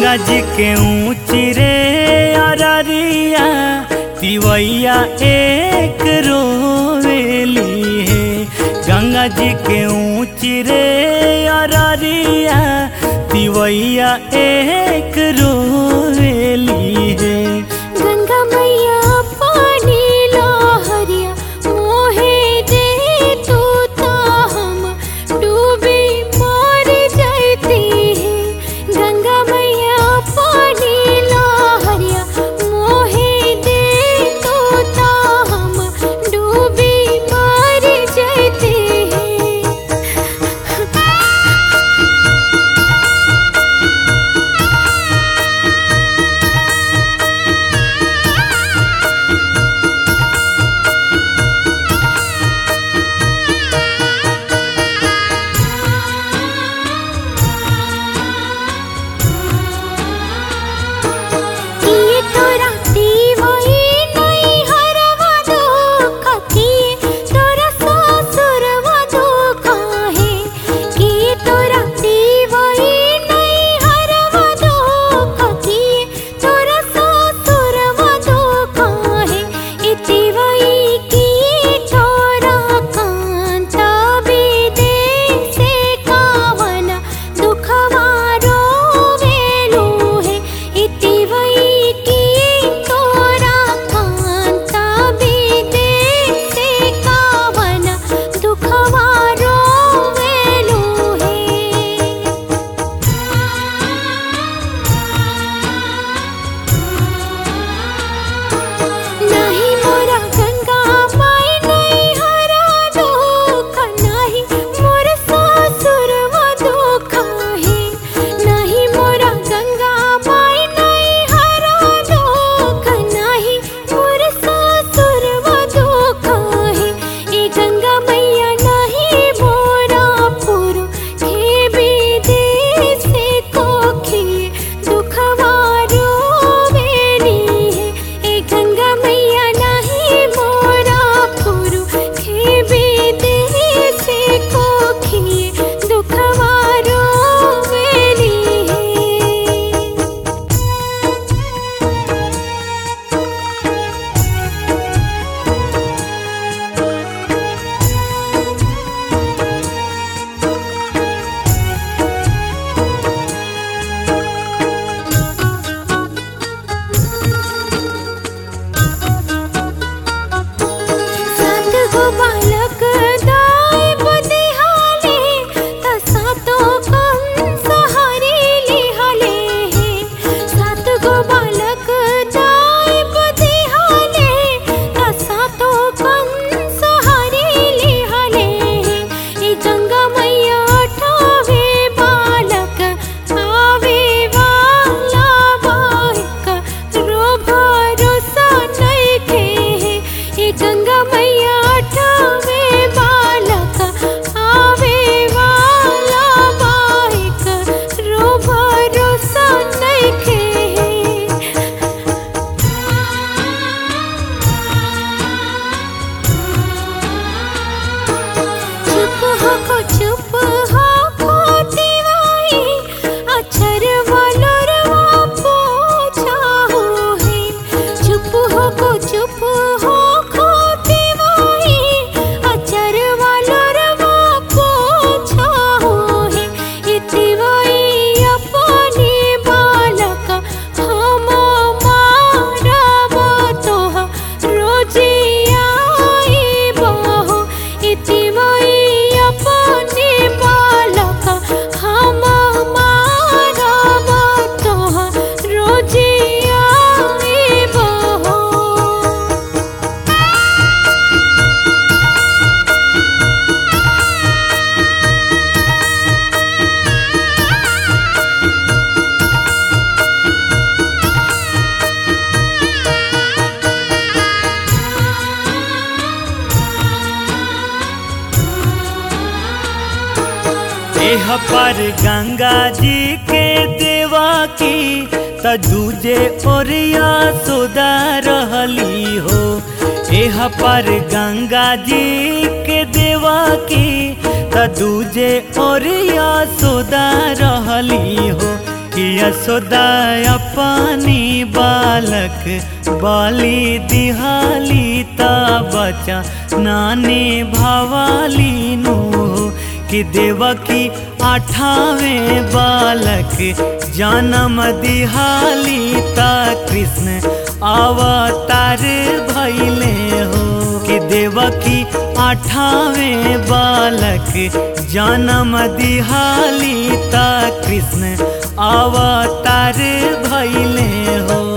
गंगा जी के ऊँची रे अररिया तिवैया एक रोवेली है गंगा जी के ऊँची रे अररिया तिवैया एक रोवेली है गंगा मैया पानी लहरिया मोहे दे तू ता हम डूबी मर जाती है गंगा मैया पानी लहरिया मोहे दे तू ता हम डूबी मर जाती है किए तोरा दीवाई नहीं हरवा दुख किए तोरा ससुरवा दुख है किए तोरा दीवाई नहीं हरवा दुख किए तोरा ससुरवा दुख है इतिवई की तोरा कांता विदेश से कावना दुखवा रोवेलू है इतिवई की तोरा कांता विदेश से कावना दुखवा रोवेलू है नहीं मोरा गंगा माई नहीं हरा दुख नहीं मोर ससुर वो दुख है नहीं मोरा गंगा माई नहीं हरा दुख नहीं मोर ससुर वो दुख है ए गंगा मैया नहीं मोरा पुरु हे विदेश से कोखी दुखवा रोवेली है ए गंगा मैया नहीं मोरा पुरु हे विदेश से कोखी दुखवा रोवेली है सात गो बालक दाई बुधिहाले त सातो कम सहारे लिहाले हे सात गो बालक दाई बुधिहाले त सातो कम सहारे लिहाले हे ए गंगा मैया ठावे बालक आवे वाला बाइक रो भरोसा नइखे हे ए गंगा मैया ठावे बालक आवे वाला बाइक रो भरोसा नइखे हे चुप हो को चुप हो को दीवाई अक्षर वालोर वा पूछा हो है चुप हो को चुप हो को दीवाई अक्षर वालोर वा पूछा हो है इतिवाई अपने बालक हम मारब तोह रोजी आई बहो इतिवाई अपने बालक हम मारब तोह रोजी आई बहो एह पर गंगा जी के देवा की त दूजे ओरिया सुदा रहली हो एह पर गंगा जी के देवा की त दूजे ओरिया सुदा रहली हो कि यशोदा अपनी बालक बाली दिहाली ता बचा नाने भवाली नु कि देवकी अठावे बालक जन्म दिहाली ता कृष्ण अवतार भैले हो कि देवकी अठावे बालक जन्म दिहाली ता कृष्ण अवतार भैले हो